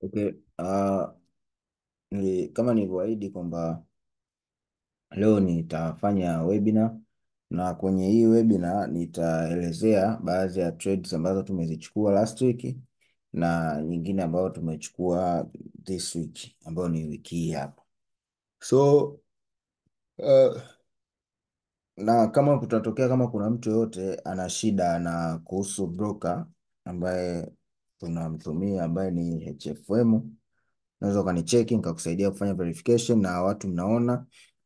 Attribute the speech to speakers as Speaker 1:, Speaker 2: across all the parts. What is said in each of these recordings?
Speaker 1: Okay. Uh, ni, kama nilivyoahidi kwamba leo nitafanya webinar na kwenye hii webinar nitaelezea baadhi ya trades ambazo tumezichukua last week na nyingine ambayo tumechukua this week ambayo ni wiki hii hapa. So uh, na kama kutatokea kama kuna mtu yoyote ana shida na kuhusu broker ambaye tunamtumia ambaye ni HFM unaweza ukanicheki nikakusaidia kufanya verification, na watu mnaona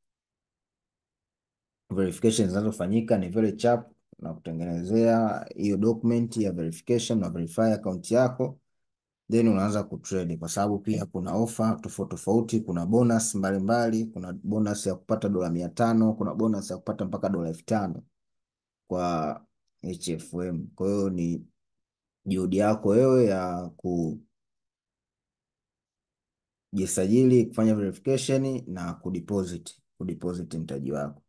Speaker 1: verification zinazofanyika ni very chap, na kutengenezea hiyo document ya verification na verify account yako, then unaanza kutrade, kwa sababu pia kuna offer tofauti tofauti, kuna bonus mbalimbali, kuna bonus ya kupata dola mia tano kuna bonus ya kupata mpaka dola elfu tano kwa HFM. Kwa hiyo ni juhudi yako wewe ya ku jisajili kufanya verification na kudeposit kudeposit mtaji wako.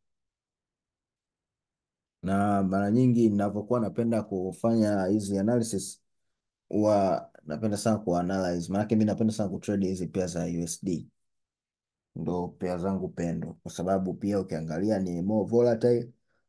Speaker 1: Na mara nyingi ninapokuwa napenda kufanya hizi analysis huwa napenda sana kuanalyze, maana mimi napenda sana kutrade hizi pia za USD, ndo pia zangu pendo, kwa sababu pia ukiangalia ni more volatile,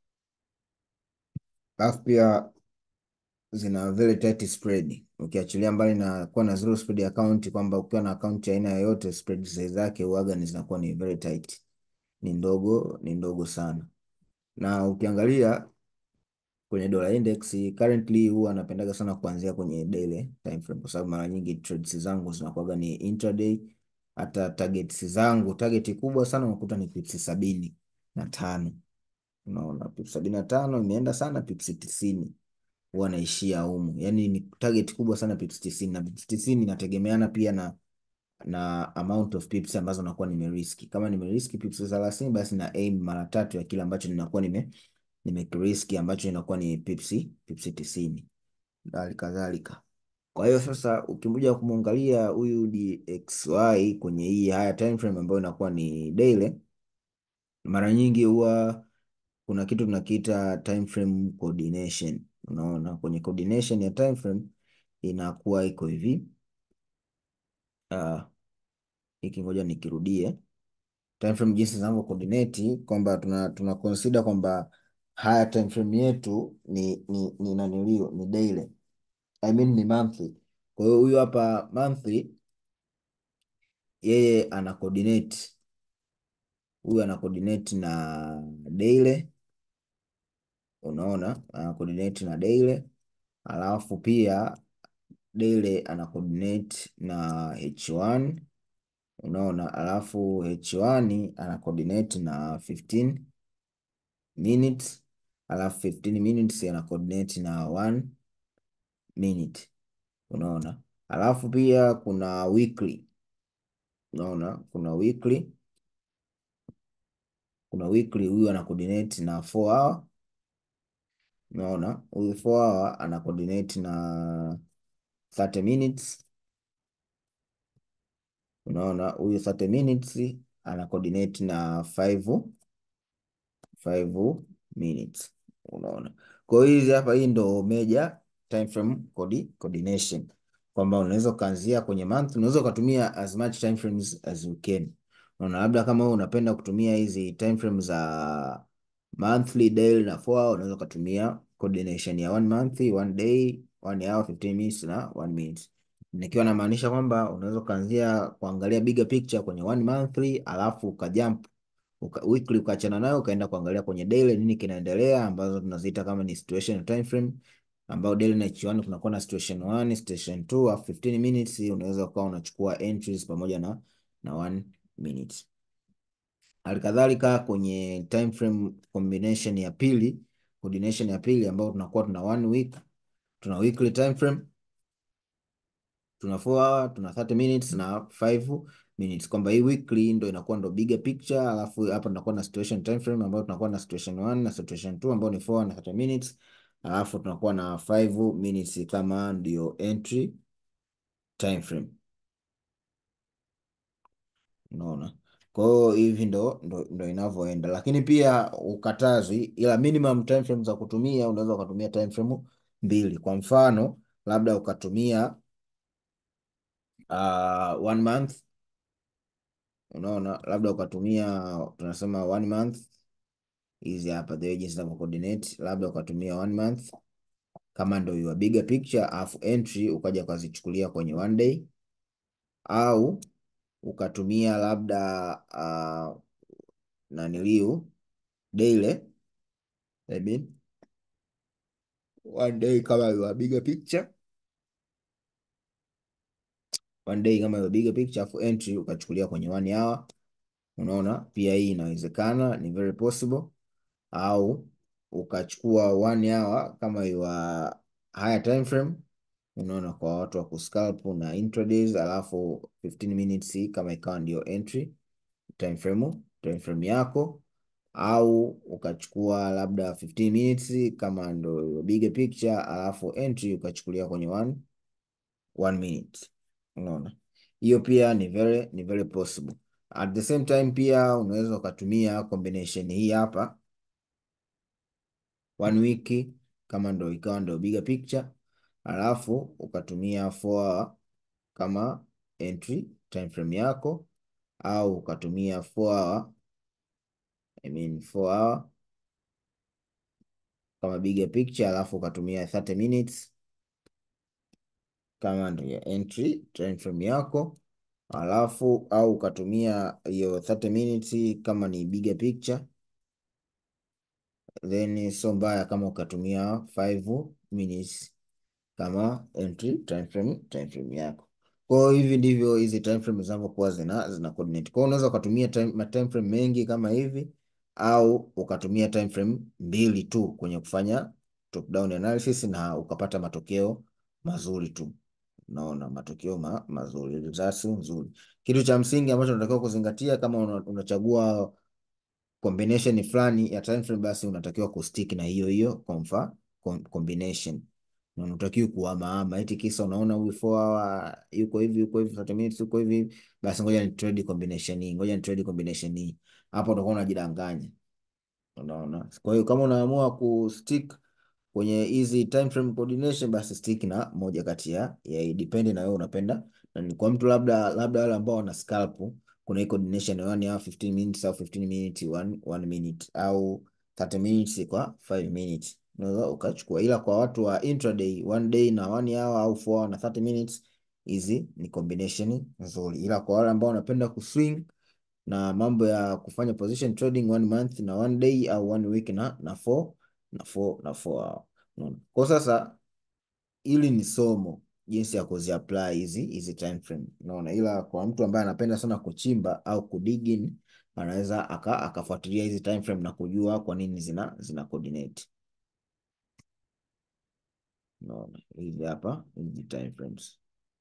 Speaker 1: alafu pia zina very tight spread, ukiachilia mbali na kuwa na zero spread account, kwamba ukiwa na account ya aina yoyote spread zake huaga ni zinakuwa ni very tight, ni ndogo ni ndogo sana. Na ukiangalia kwenye dollar index currently, huwa napendaga sana kuanzia kwenye daily time frame, kwa sababu mara nyingi trades zangu zinakuwaga ni intraday. Hata targets zangu, target kubwa sana unakuta ni pips sabini na tano. Unaona, pips sabini na tano imeenda sana, pips tisini huwa naishia humu, yani ni target kubwa sana pips tisini, na pips tisini inategemeana pia na na amount of pips ambazo nakuwa nimeriski. Kama nimeriski pips thelathini, basi na aim mara tatu ya kile ambacho ninakuwa nime nimeriski ambacho inakuwa ni pips pips tisini hali kadhalika. Kwa hiyo sasa ukikuja kumwangalia huyu DXY kwenye hii higher time frame ambayo inakuwa ni daily, mara nyingi huwa kuna kitu tunakiita time frame coordination. Unaona, kwenye coordination ya time frame inakuwa iko hivi uh, hiki ngoja nikirudie time frame jinsi zinavyo coordinate kwamba tuna, tuna consider kwamba haya time frame yetu ni ni ni nanilio ni daily I mean ni monthly. Kwa hiyo huyu hapa monthly yeye ana coordinate, huyu ana coordinate na daily, unaona ana coordinate na daily, alafu pia daily ana coordinate na H1 unaona, alafu H1 ana coordinate na 15 minutes, alafu 15 minutes ana coordinate na 1 minute unaona, alafu pia kuna weekly unaona, kuna weekly kuna weekly, huyu ana coordinate na 4 hour unaona, huyu 4 hour ana coordinate na 30 minutes unaona, huyu 30 minutes ana coordinate na 5 5 minutes unaona. Kwa hiyo hizi hapa, hii ndo major time frame coordination kwamba unaweza ukaanzia kwenye month, unaweza ukatumia as much time frames as you can. Unaona, labda kama wewe unapenda kutumia hizi time frames za monthly, daily na 4 hour, unaweza ukatumia coordination ya one month, one day, one hour, 15 minutes na one minute. Nikiwa namaanisha kwamba unaweza ukaanzia kuangalia bigger picture kwenye one monthly, alafu ukajump uka, weekly ukaachana nayo ukaenda kuangalia kwenye daily nini kinaendelea, ambazo tunaziita kama ni situation time frame ambao daily na H1 kunakuwa na situation 1, situation 2 au 15 minutes. Unaweza ukawa unachukua entries pamoja na na 1 minute. Halikadhalika kwenye time frame combination ya pili, coordination ya pili ambao tunakuwa tuna one week, tuna weekly time frame, tuna 4 hour, tuna 30 minutes na 5 minutes, kwamba hii weekly ndo inakuwa ndo bigger picture, alafu hapa tunakuwa na situation time frame ambayo tunakuwa na situation 1 na situation 2 ambao ni 4 na 30 minutes alafu tunakuwa na 5 minutes kama ndio entry time frame. Unaona, kwa hiyo hivi ndo, ndo, ndo inavyoenda, lakini pia ukatazwi, ila minimum time frame za kutumia unaweza ukatumia time frame mbili. Kwa mfano labda ukatumia uh, one month unaona, labda ukatumia tunasema one month hizi hapa the way jinsi zinavyo coordinate, labda ukatumia one month kama ndio your bigger picture, alafu entry ukaja ukazichukulia kwenye one day, au ukatumia labda uh, naniliu daily I mean, one day kama your bigger picture one day kama your bigger picture, afu entry ukachukulia kwenye one hour. Unaona, pia hii inawezekana, ni very possible. Au ukachukua one hour kama your higher time frame, unaona, kwa watu wa kuscalp na intradays, alafu 15 minutes kama ikawa ndio entry time frame, time frame yako au ukachukua labda 15 minutes kama ndo bigger picture, alafu entry ukachukulia kwenye one, one minute. Unaona, hiyo pia ni very, ni very possible. At the same time pia unaweza ukatumia combination hii hapa one week kama ndo ikawa ndo bigger picture, alafu ukatumia 4 hour kama entry time frame yako, au ukatumia 4 hour I mean 4 hour kama bigger picture, alafu ukatumia 30 minutes kama ndio ya entry time frame yako, alafu au ukatumia hiyo 30 minutes kama ni bigger picture, then sio mbaya kama ukatumia 5 minutes kama entry time frame, time frame yako. Kwa hiyo hivi ndivyo hizi time frame zinavyokuwa zina zina coordinate. Kwa hiyo unaweza ukatumia time, ma time frame mengi kama hivi au ukatumia time frame mbili tu kwenye kufanya top down analysis na ukapata matokeo mazuri tu. Unaona matokeo ma, mazuri, results nzuri. Kitu cha msingi ambacho unatakiwa kuzingatia kama una, unachagua combination fulani ya time frame, basi unatakiwa kustick na hiyo hiyo komfa combination na unatakiwa kuhamaama, eti kisa unaona huyu 4 hour yuko hivi yuko hivi 30 minutes yuko hivi, basi ngoja ni trade combination hii, ngoja ni trade combination hii. Hapo utakuwa unajidanganya, unaona. Kwa hiyo kama unaamua kustick kwenye hizi time frame coordination, basi stick na moja kati ya ya depend na wewe unapenda, na ni kwa mtu labda labda wale ambao wana scalp, kuna hii coordination ya 1 hour 15 minutes au 15 minutes 1 1 minute au 30 minutes kwa 5 minutes unaweza ukachukua, ila kwa watu wa intraday one day na one hour au 4 hour na 30 minutes, hizi ni combination nzuri, ila kwa wale ambao wanapenda kuswing na mambo ya kufanya position trading one month na one day au one week na na 4 na 4 na 4 hour. Unaona, kwa sasa hili ni somo jinsi ya kuzi apply hizi hizi time frame, unaona, ila kwa mtu ambaye anapenda sana kuchimba au kudigin anaweza akafuatilia hizi time frame na kujua kwa nini zina zina coordinate. Unaona hizi hapa hizi time frames.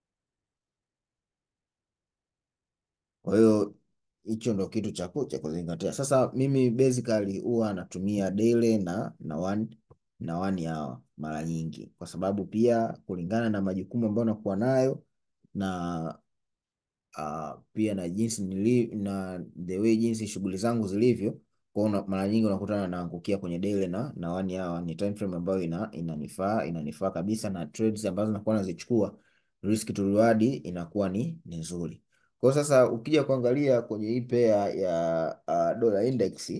Speaker 1: Kwa hiyo hicho ndo kitu cha cha kuzingatia. Sasa mimi basically huwa natumia daily na na one na one hour mara nyingi, kwa sababu pia kulingana na majukumu ambayo nakuwa nayo na uh, pia na jinsi nili, na the way jinsi shughuli zangu zilivyo kwa mara nyingi unakutana naangukia kwenye daily na na one hour. Ni time frame ambayo ina inanifaa inanifaa kabisa, na trades ambazo nakuwa nazichukua risk to reward inakuwa ni nzuri. Kwa sasa ukija kuangalia kwenye hii pair ya uh, dollar index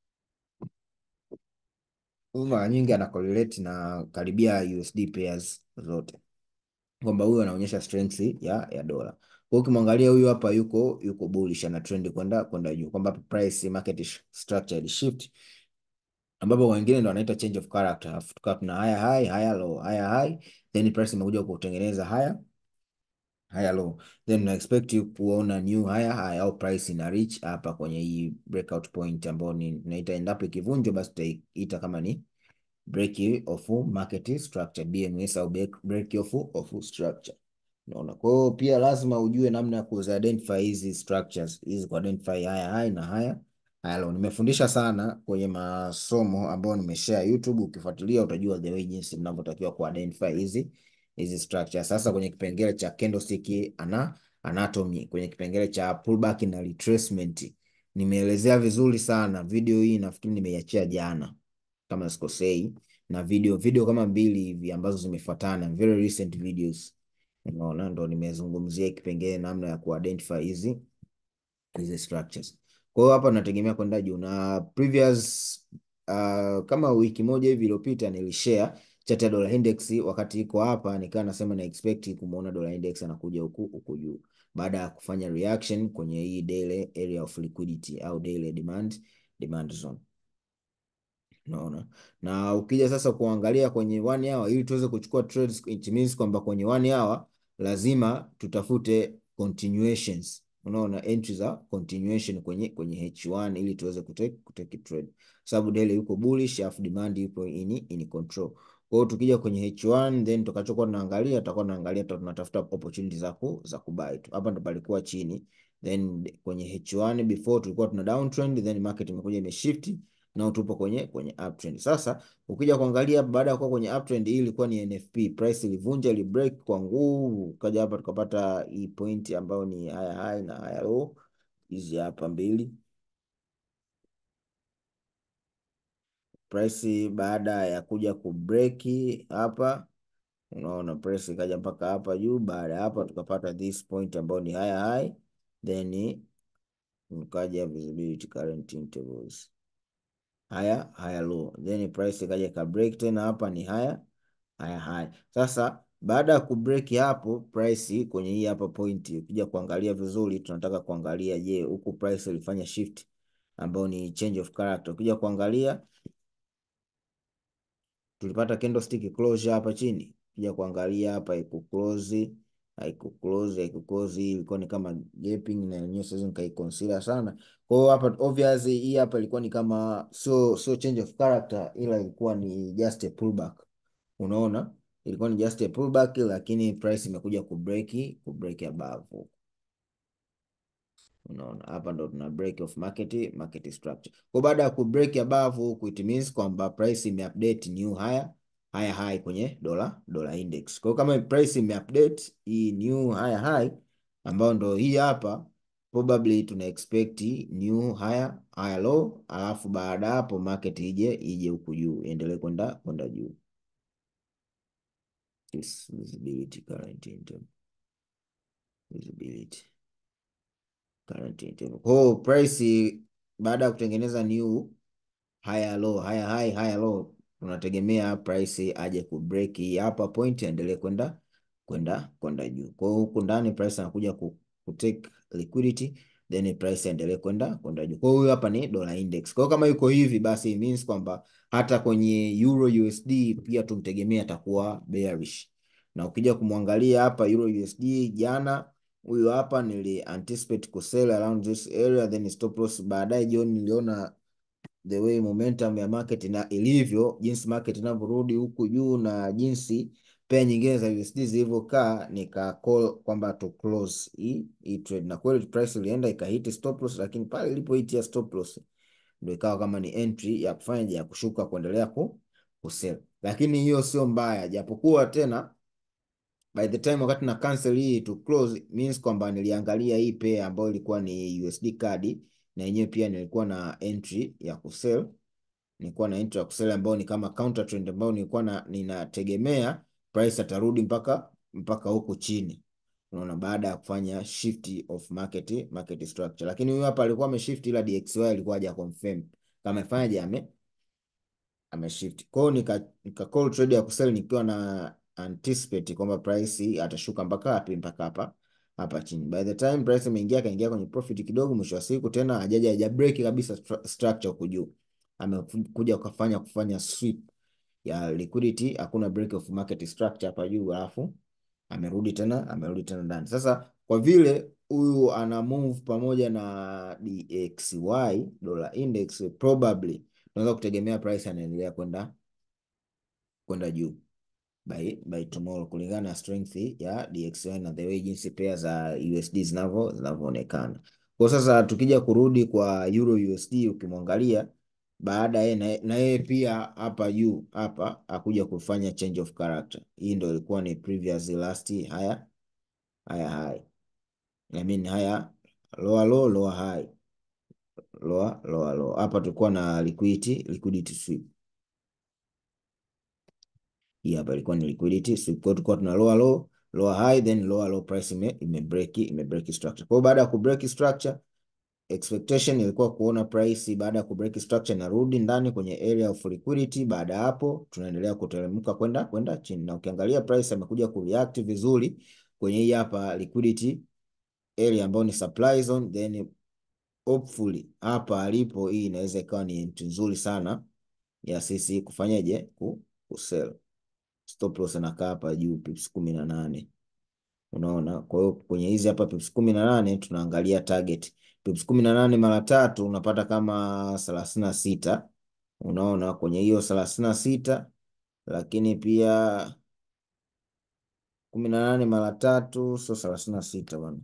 Speaker 1: mara nyingi ana correlate na karibia USD pairs zote, kwamba huyu anaonyesha strength ya ya dola. Kwa ukimwangalia huyu hapa yuko yuko bullish, ana trend kwenda kwenda juu, kwamba price market structure shift, ambapo wengine ndo wanaita change of character, tukawa tuna higher high higher low higher high, then price imekuja kutengeneza higher higher low, then na expect kuona new higher high au price ina reach hapa kwenye hii breakout point ambayo ni naita, endapo ikivunjwa, basi tutaita kama ni break of market structure BMS au break of of structure. Unaona, kwa hiyo pia lazima ujue namna ya ku identify hizi structures hizi, ku identify higher high na higher higher low. Nimefundisha sana kwenye masomo ambayo nimeshare YouTube, ukifuatilia utajua the way jinsi mnavyotakiwa ku identify hizi hizi structures. Sasa kwenye kipengele cha candlestick ana anatomy, kwenye kipengele cha pullback na retracement nimeelezea vizuri sana. Video hii nafikiri nimeiachia jana kama sikosei, na video video kama mbili hivi ambazo zimefuatana, very recent videos Unaona, ndo nimezungumzia kipengele namna ya kuidentify hizi hizi structures. Kwa hiyo hapa nategemea kwenda juu na previous uh, kama wiki moja hivi iliyopita nilishare chart ya dollar index wakati iko hapa, nikawa nasema na expect kumuona dollar index anakuja huku huku juu baada ya kufanya reaction kwenye hii daily area of liquidity au daily demand demand zone. Unaona, na ukija sasa kuangalia kwenye one hour ili tuweze kuchukua trades, it means kwamba kwenye one hour lazima tutafute continuations. Unaona, entry za continuation kwenye kwenye H1 ili tuweze kutake kutake trade, sababu daily yuko bullish afu demand yupo in in control. Kwa hiyo tukija kwenye H1 then tutakachokuwa tunaangalia tutakuwa tunaangalia tunatafuta opportunity za ku za kubuy tu. Hapa ndo palikuwa chini, then kwenye H1 before tulikuwa tuna downtrend, then market imekuja imeshift na tupo kwenye kwenye uptrend. Sasa ukija kuangalia baada ya kuwa kwenye uptrend, hii ilikuwa ni NFP price ilivunja, ili break kwa nguvu, kaja hapa tukapata hii point ambayo ni higher high na higher low, hizi hapa mbili. Price baada ya kuja ku break hapa, unaona price ikaja mpaka hapa juu. Baada ya hapa tukapata this point ambayo ni higher high, then ukaja visibility current intervals haya haya low then price ikaja ka break tena hapa ni haya haya haya. Sasa baada ya ku break hapo price kwenye hii hapa point, ukija kuangalia vizuri, tunataka kuangalia je, huku price ilifanya shift ambayo ni change of character. Ukija kuangalia tulipata candlestick closure hapa chini, ukija kuangalia hapa haiku close haiku close haiku close, ilikuwa ni kama gaping na yenyewe siwezi nikaiconsider sana. Kwa hiyo hapa obviously hii hapa ilikuwa ni kama sio sio change of character, ila ilikuwa ni just a pullback. Unaona, ilikuwa ni just a pullback, lakini price imekuja ku break ku break above. Unaona, hapa ndo tuna break of market market structure. Kwa baada ya ku break above huku, it means kwamba price imeupdate new higher higher high kwenye dola dola index. Kwa hiyo kama price imeupdate hii new higher high ambayo ndo hii hapa, probably tuna expect new higher higher low, alafu baada hapo market ije ije huku juu iendelee kwenda kwenda juu. This visibility current interval visibility current interval. Kwa hiyo price baada ya kutengeneza new higher low higher high higher low tunategemea price aje ku break hii hapa point aendelee kwenda kwenda kwenda juu. Kwa hiyo huku ndani price anakuja ku, ku take liquidity then price aendelee kwenda kwenda juu. Kwa hiyo huyu hapa ni dollar index. Kwa hiyo kama yuko hivi basi it means kwamba hata kwenye Euro USD pia tumtegemea atakuwa bearish. Na ukija kumwangalia hapa Euro USD jana huyu hapa nili anticipate ku sell around this area then stop loss. Baadaye jioni niliona the way momentum ya market na ilivyo, jinsi market inavyorudi huku juu na jinsi pair nyingine za USD zilivyokaa, nika call kwamba to close hii hii trade, na kweli price ilienda ikahiti stop loss, lakini pale ilipohitia stop loss ndio ikawa kama ni entry ya kufanya ya kushuka kuendelea ku kusell, lakini hiyo sio mbaya, japokuwa tena by the time wakati na cancel hii to close means kwamba niliangalia hii pair ambayo ilikuwa ni USD card na yenyewe pia nilikuwa na entry ya kusell, nilikuwa na entry ya kusell ambayo ni kama counter trend ambayo nilikuwa na ninategemea price atarudi mpaka mpaka huku chini, unaona, baada ya kufanya shift of market market structure. Lakini huyu hapa alikuwa ameshift, ila DXY alikuwa haja confirm kama ifanyaje, ame ameshift. Kwa hiyo nika, nika call trade ya kusell nikiwa na anticipate kwamba price atashuka mpaka wapi, mpaka hapa hapa chini. By the time price imeingia kaingia kwenye profit kidogo, mwisho wa siku tena hajaja haja break kabisa structure huku juu, amekuja kufanya kufanya sweep ya liquidity, hakuna break of market structure hapa juu, alafu amerudi tena amerudi tena ndani. Sasa kwa vile huyu ana move pamoja na DXY dollar index, probably tunaweza kutegemea price anaendelea kwenda kwenda juu by by tomorrow kulingana na strength ya DXY na the way jinsi pair za USD zinavyo zinavyoonekana. Kwa sasa tukija kurudi kwa Euro USD ukimwangalia baada ye na yeye pia hapa juu hapa akuja kufanya change of character. Hii ndio ilikuwa ni previous last haya haya high. I mean haya lower low lower high. Lower lower low. Hapa tulikuwa na liquidity liquidity sweep. Hii hapa ilikuwa ni liquidity sweep. Kwa tulikuwa tuna lower low lower high then lower low price ime, ime break ime break structure. Kwa hiyo baada ya ku break structure expectation ilikuwa kuona price baada ya ku break structure inarudi ndani kwenye area of liquidity. Baada ya hapo tunaendelea kuteremka kwenda kwenda chini, na ukiangalia price amekuja ku react vizuri kwenye hii hapa liquidity area ambayo ni supply zone, then hopefully hapa alipo, hii inaweza ikawa ni entry nzuri sana ya sisi kufanyaje ku, ku sell. Stop loss inakaa hapa juu pips kumi na nane. Unaona, kwa hiyo kwenye hizi hapa pips kumi na nane tunaangalia target pips kumi na nane mara tatu unapata kama thelathini na sita. Unaona kwenye hiyo thelathini na sita, lakini pia kumi na nane mara tatu sio thelathini na sita bwana,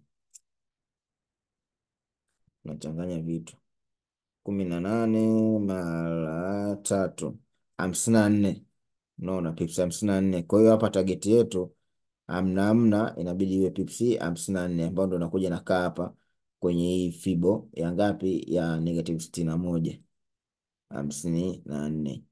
Speaker 1: nachanganya vitu. kumi na nane mara tatu hamsini na nne. Unaona pips hamsini na nne. Kwa hiyo hapa target yetu amna amna inabidi iwe pips hamsini na nne ambayo ndo nakuja nakaa hapa kwenye hii fibo ya ngapi ya negative sitini na moja hamsini na nne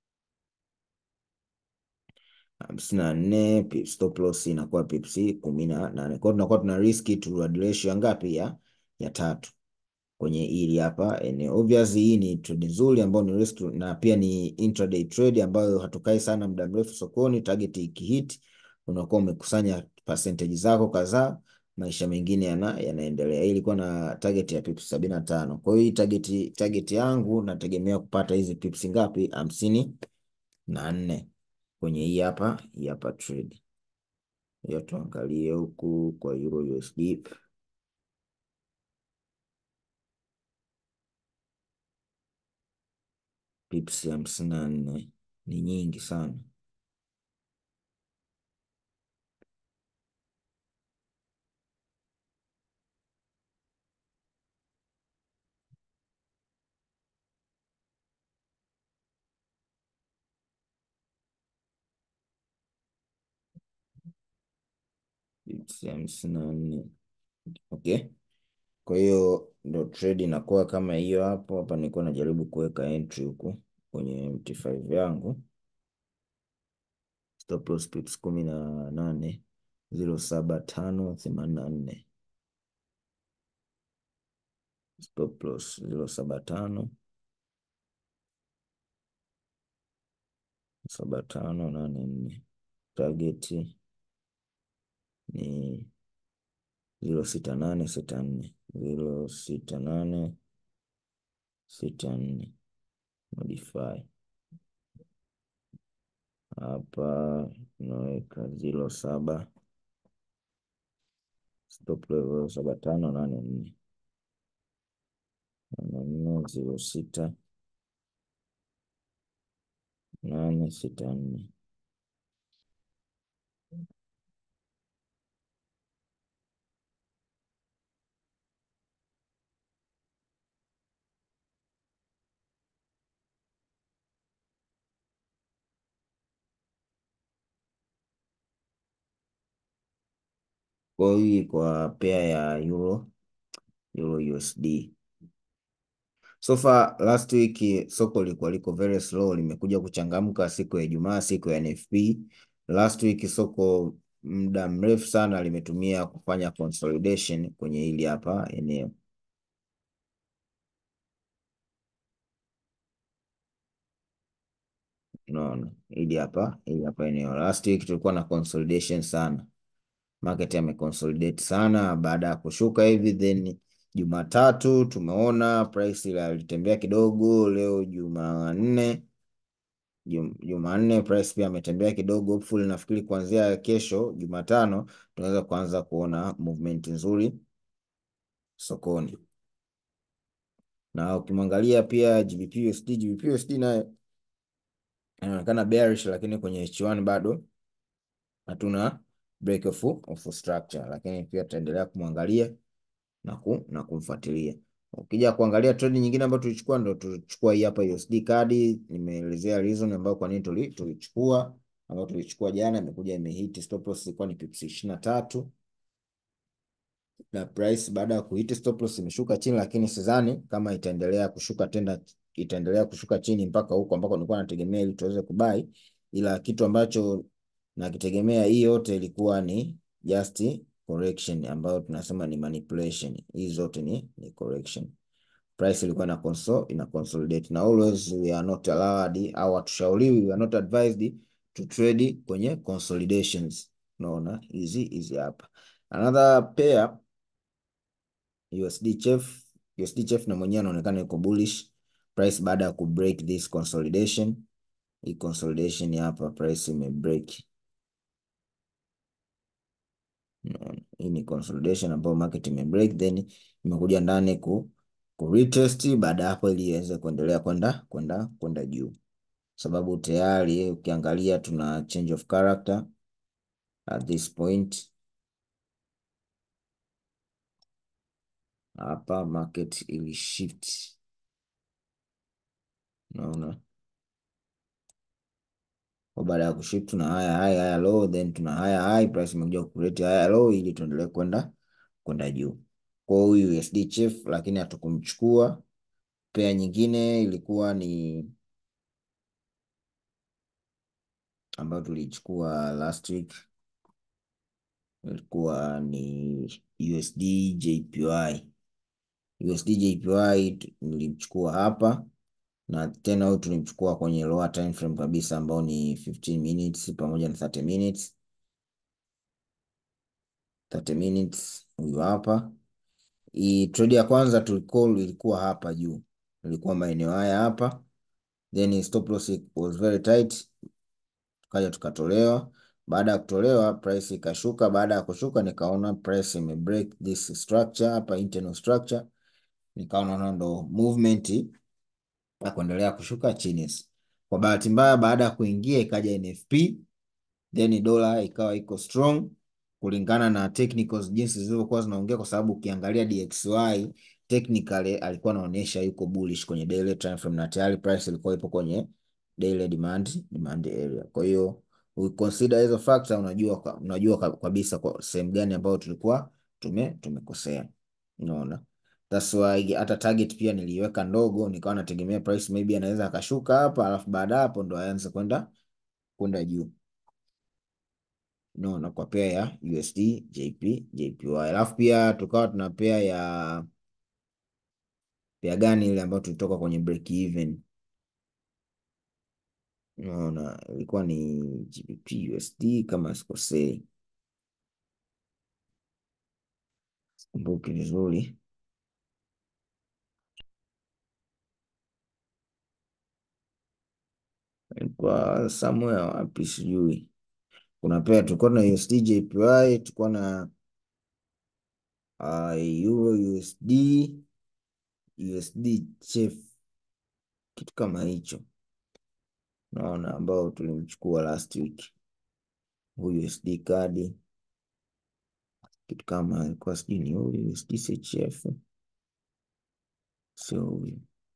Speaker 1: hamsini na nne stop loss inakuwa pips kumi na nane kwa hiyo tunakuwa tuna risk to reward ratio ya ngapi ya ya tatu kwenye hili hapa eneo. Obviously hii ni trade nzuri ambayo ni risk na pia ni intraday trade ambayo hatukai sana muda mrefu sokoni. Target ikihit unakuwa umekusanya percentage zako kadhaa, maisha mengine yana yanaendelea. Hii ilikuwa na target ya pips sabini na tano. Kwa hiyo hii target target yangu nategemea kupata hizi pips ngapi? hamsini na nne kwenye hii hapa hii hapa trade hiyo. Tuangalie huku kwa Euro USD pips hamsini na nne ni nyingi sana. Pips hamsini na nne okay. Kwa hiyo ndo trade inakuwa kama hiyo hapo. Hapa nilikuwa najaribu kuweka entry huku kwenye MT5 yangu stop loss pips kumi na nane ziro saba tano themanini na nne stop loss ziro saba tano saba tano nane nne target ni ziro sita nane sita nne ziro sita nane sita nne modify hapa unaweka ziro saba stop level saba tano nane nne nane nne ziro sita nane sita nne kwa hii kwa pair ya euro euro USD. So far last week soko lilikuwa liko very slow, limekuja kuchangamka siku ya Ijumaa, siku ya NFP. Last week soko muda mrefu sana limetumia kufanya consolidation kwenye hili hapa eneo. Unaona hili hapa hili hapa eneo. Last week tulikuwa na consolidation sana, market ameconsolidate sana baada ya kushuka hivi, then Jumatatu tumeona price ilitembea kidogo. Leo Jumanne, Jumanne price pia ametembea kidogo. Hopefully nafikiri kuanzia kesho Jumatano tunaweza kuanza kuona movement nzuri sokoni, na ukimwangalia pia GBP USD, GBP USD naye anaonekana bearish, lakini kwenye H1 bado hatuna break of, of structure, lakini pia tutaendelea kumwangalia na, ku, na kumfuatilia. Ukija kuangalia trade nyingine ambayo tulichukua ndo tulichukua hii hapa USD card. Nimeelezea reason ambayo kwa nini tulichukua, ambayo tulichukua jana, imekuja imehit stop loss ilikuwa ni pips ishirini na tatu na price baada ya kuhit stop loss imeshuka chini, lakini sidhani kama itaendelea kushuka tena, itaendelea kushuka chini mpaka huko ambako nilikuwa nategemea ili tuweze kubai, ila kitu ambacho nakitegemea hii yote ilikuwa ni just correction ambayo tunasema ni manipulation. Hizi zote ni, ni correction. Price ilikuwa ina consol ina consolidate na always we are not allowed au hatushauriwi, we are not advised to trade kwenye consolidations. Unaona hizi hizi hapa. Another pair USD chef USD chef na mwenyewe anaonekana yuko bullish price baada ya ku break this consolidation. Hii consolidation hapa price ime break. Hii ni consolidation ambayo market ime break then imekuja ndani ku, ku retest baada hapo ili iweze kuendelea kwenda kwenda kwenda juu, sababu tayari ukiangalia tuna change of character at this point hapa market ili shift, unaona kwa baada ya kushift tuna haya haya haya low then tuna haya high, price imekuja kuleta haya low ili tuendelee kwenda kwenda juu. Kwa huyu USD chief, lakini hatukumchukua. Pea nyingine ilikuwa ni ambayo tulichukua last week, ilikuwa ni USD JPY. USD JPY nilimchukua hapa na tena huyu tulimchukua kwenye lower time frame kabisa ambao ni 15 minutes pamoja na 30 minutes. 30 minutes huyu hapa. Hii trade ya kwanza tulicall ilikuwa hapa juu, ilikuwa maeneo haya hapa, then stop loss was very tight, tukaja tukatolewa. Baada ya kutolewa price ikashuka. Baada ya kushuka, nikaona price ime break this structure hapa, internal structure, nikaona ndo movement na kuendelea kushuka chini. Kwa bahati mbaya, baada ya kuingia ikaja NFP, then dola ikawa iko strong kulingana na technicals jinsi zilivyokuwa zinaongea, kwa sababu ukiangalia DXY technically alikuwa anaonyesha yuko bullish kwenye daily time frame na tayari price ilikuwa ipo kwenye daily demand demand area. Kwa hiyo we consider hizo factor, unajua unajua kabisa kwa sehemu gani ambayo tulikuwa tume tumekosea, unaona. That's why hata target pia niliweka ndogo, nikawa nategemea price maybe anaweza akashuka hapa, alafu baada hapo ndo aanze kwenda kwenda juu no, na kwa pea ya USD JP JPY, alafu pia tukawa tuna pea ya pea gani ile ambayo tulitoka kwenye break even, naona ilikuwa ni GBP USD kama sikosei, sikumbuki vizuri. Ilikuwa somewhere wapi sijui. Kuna pea tulikuwa na USD JPY, tulikuwa na uh, Euro USD USD chef kitu kama hicho, naona ambao tulimchukua last week. Huyu USD kadi kitu kama ilikuwa sijui ni huyu USD CHF, sio huyu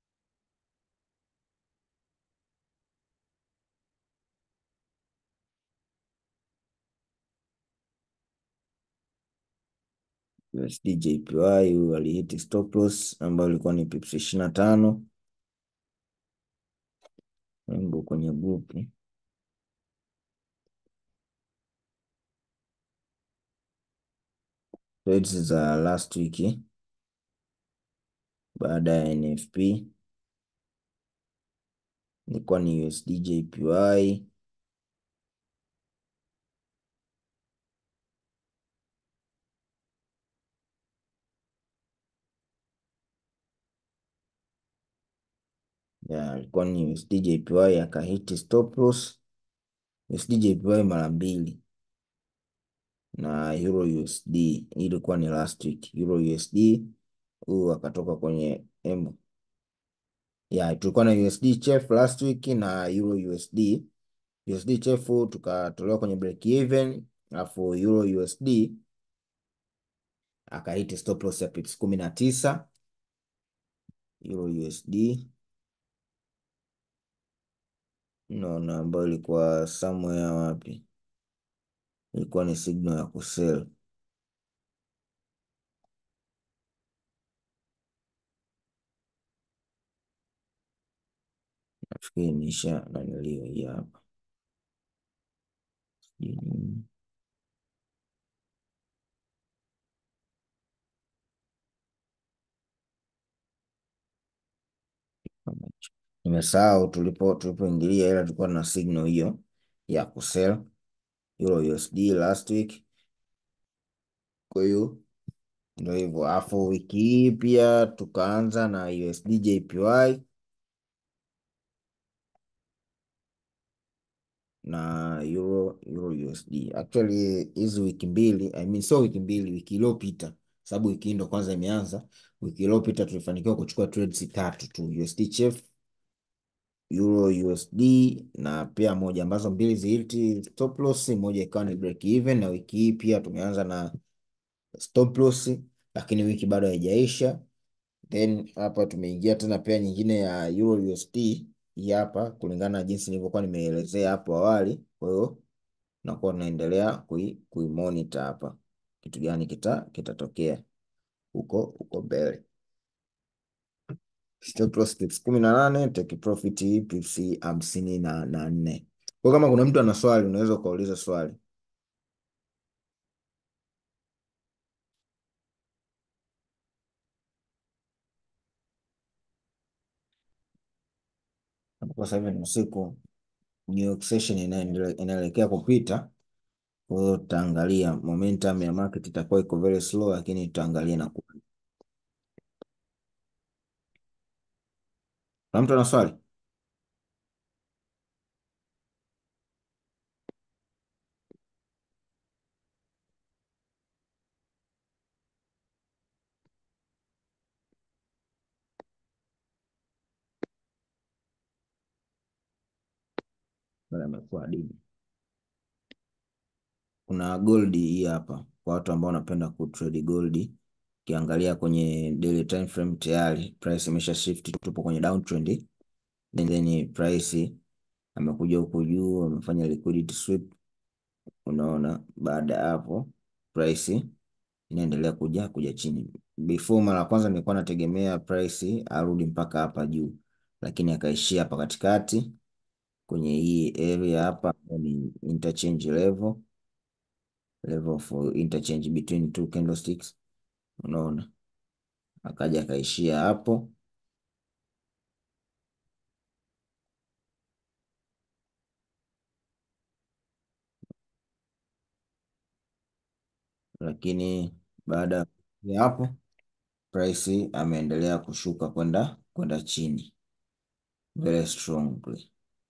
Speaker 1: USD JPY. Huyu alihiti stop loss ambayo ilikuwa ni pips ishirini na tano embo kwenye grupu trades za last week baada ya NFP ilikuwa ni USD JPY ya ilikuwa ni USD JPY akahiti stop loss USD JPY mara mbili na Euro USD hii ilikuwa ni last week. Euro USD huyu akatoka kwenye embo ya tulikuwa na USD chef last week na Euro USD. USD chef tukatolewa kwenye break even, alafu Euro USD akahiti stop loss ya pips kumi na tisa. Euro USD naona ambayo ilikuwa somewhere wapi, ilikuwa ni signal ya kusell nafikiri nisha naniliwa hii hapa nimesahau tulipo tulipoingilia, ila tulikuwa na signal hiyo ya kusell Euro USD last week. Kwa hiyo ndio hivyo, alafu wiki hii pia tukaanza na USD JPY na Euro Euro USD. Actually hizi wiki mbili, I mean sio wiki mbili, wiki iliyopita, sababu wiki hii ndo kwanza imeanza. Wiki iliyopita tulifanikiwa kuchukua trades tatu tu, USD CHF, Euro USD na pia moja ambazo mbili ziliti stop loss, moja ikawa ni break even, na wiki hii pia tumeanza na stop loss, lakini wiki bado haijaisha. Then hapa tumeingia tena pia nyingine ya Euro USD hii hapa, kulingana na jinsi nilivyokuwa nimeelezea hapo awali. Kwa hiyo nakuwa tunaendelea kui, kui monitor hapa kitu gani kita kitatokea huko huko mbele. Stop loss pips kumi na nane take profit pips hamsini na na nne. Kwa kama kuna mtu ana swali unaweza ukauliza swali. Kwa sasa hivi ni usiku, New York session inaendelea inaelekea kupita. Kwa hiyo tutaangalia momentum ya market itakuwa iko very slow, lakini tutaangalia na kuna mtu ana swali amekuwa adimu. Kuna gold hii hapa kwa watu ambao wanapenda kutrade gold. Ukiangalia kwenye daily time frame tayari price imesha shift, tupo kwenye downtrend, then then price amekuja huku juu, amefanya liquidity sweep. Unaona, baada ya hapo price inaendelea kuja kuja chini. Before mara ya kwanza nilikuwa nategemea price arudi mpaka hapa juu, lakini akaishia hapa katikati kwenye hii area hapa, ni interchange level level for interchange between two candlesticks. Unaona, akaja akaishia hapo, lakini baada ya hapo price ameendelea kushuka kwenda kwenda chini very strongly,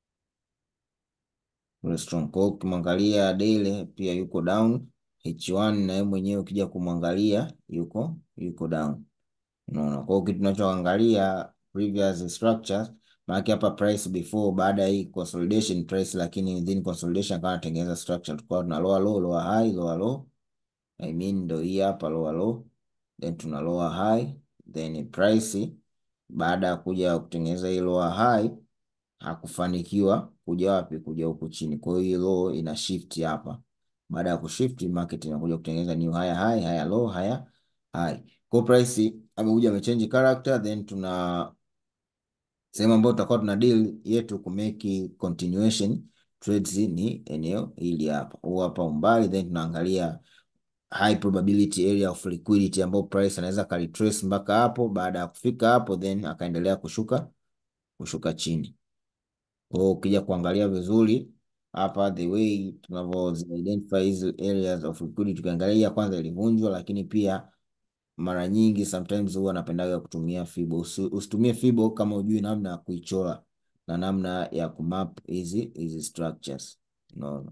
Speaker 1: very strong. Kwa hiyo ukimwangalia daily pia yuko down H1 na yeye mwenyewe ukija kumwangalia yuko yuko down. Unaona, kwa hiyo kitu tunachoangalia previous structures, maana hapa price before, baada ya hii consolidation price, lakini within consolidation kama anatengeneza structure, tulikuwa tuna lower low, lower high, lower low, I mean ndio hii hapa lower low, then tuna lower high, then price baada ya kuja kutengeneza hii lower high hakufanikiwa kuja wapi, kuja huku chini. Kwa hiyo hii low ina shift hapa baada ya kushift market inakuja kutengeneza new higher high, higher low, higher high. Kwa price amekuja amechange character, then tuna sehemu ambayo tutakuwa tuna deal yetu ku make continuation trades ni eneo hili hapa, huu hapa umbali, then tunaangalia high probability area of liquidity ambayo price anaweza kalitrace mpaka hapo. Baada ya kufika hapo, then akaendelea kushuka kushuka chini. Kwa hiyo ukija kuangalia vizuri hapa the way tunavyo identify hizi areas of liquidity, tukiangalia kwanza ilivunjwa, lakini pia mara nyingi sometimes huwa napendaga kutumia fibo. Usitumie fibo kama ujui namna ya kuichora na namna ya kumap hizi hizi structures. Unaona,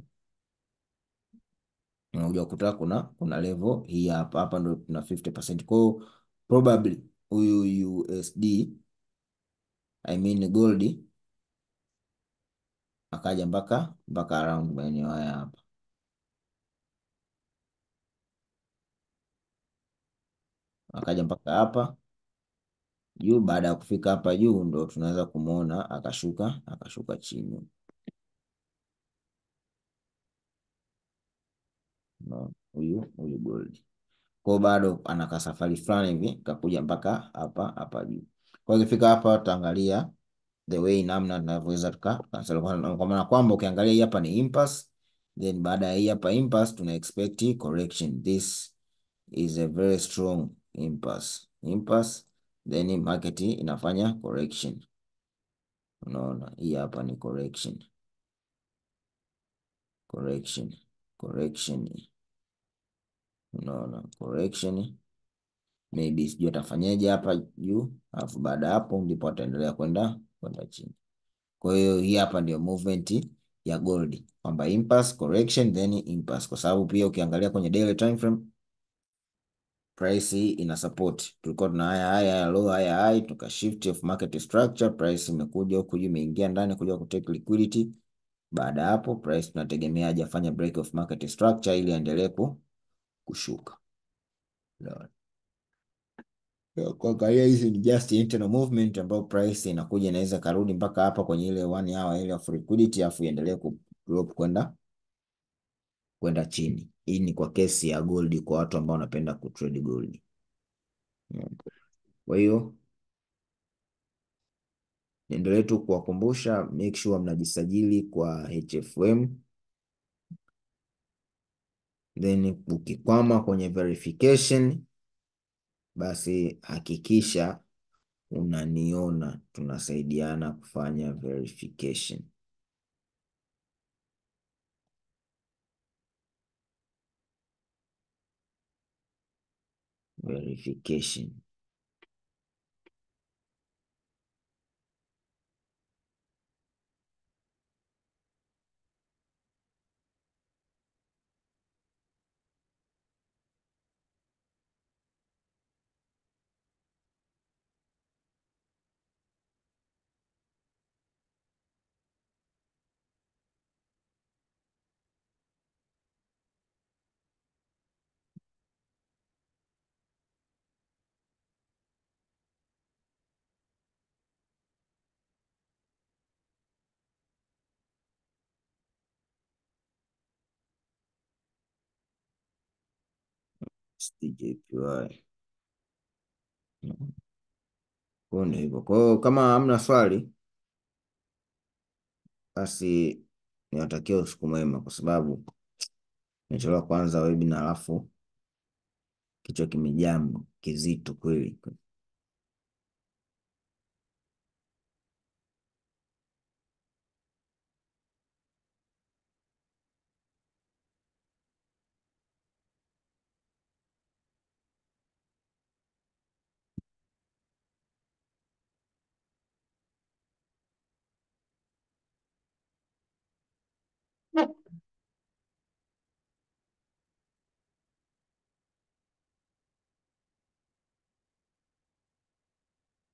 Speaker 1: unakuja kukuta kuna kuna level hii hapa hapa, ndo tuna 50%. Kwa hiyo probably huyu USD I mean gold akaja mpaka mpaka around maeneo haya hapa, akaja mpaka hapa juu. Baada ya kufika hapa juu, ndo tunaweza kumwona akashuka akashuka chini no, huyu huyu gold kwao bado anaka safari fulani hivi kakuja mpaka hapa hapa juu. Kwa hiyo ikifika hapa tutaangalia the way namna tunavyoweza tuka kwa maana kwamba ukiangalia hii hapa ni impasse, then baada ya hii hapa impasse tuna expect correction. This is a very strong impasse impasse, then market inafanya correction. Unaona, hii hapa ni correction correction correction, unaona correction, maybe sijui atafanyaje hapa juu, alafu baada ya hapo ndipo ataendelea kwenda kwenda chini. Kwa hiyo hii hapa ndio movement ya gold kwamba impulse correction then impulse, kwa sababu pia ukiangalia kwenye daily time frame price hii ina support. Tulikuwa tuna haya haya haya low haya high, tuka shift of market structure, price imekuja huku juu, imeingia ndani kuja ku take liquidity. Baada ya hapo price tunategemea aje afanye break of market structure ili aendelee kushuka. Kuangalia hizi ni just internal movement ambayo price inakuja inaweza karudi mpaka hapa kwenye ile one hour ile of liquidity, afu iendelee ku drop kwenda kwenda chini. Hii ni kwa kesi ya gold, kwa watu ambao wanapenda ku trade gold. Kwa hiyo niendelee tu kuwakumbusha, make sure mnajisajili kwa HFM, then ukikwama kwenye verification, basi hakikisha unaniona, tunasaidiana kufanya verification. Verification. STJPY. Kwa ndio hivyo. Kwa hiyo kama hamna swali, basi niwatakia usiku mwema, kwa sababu nimechelewa kwanza webinar, alafu kichwa kimejaa kizito kweli.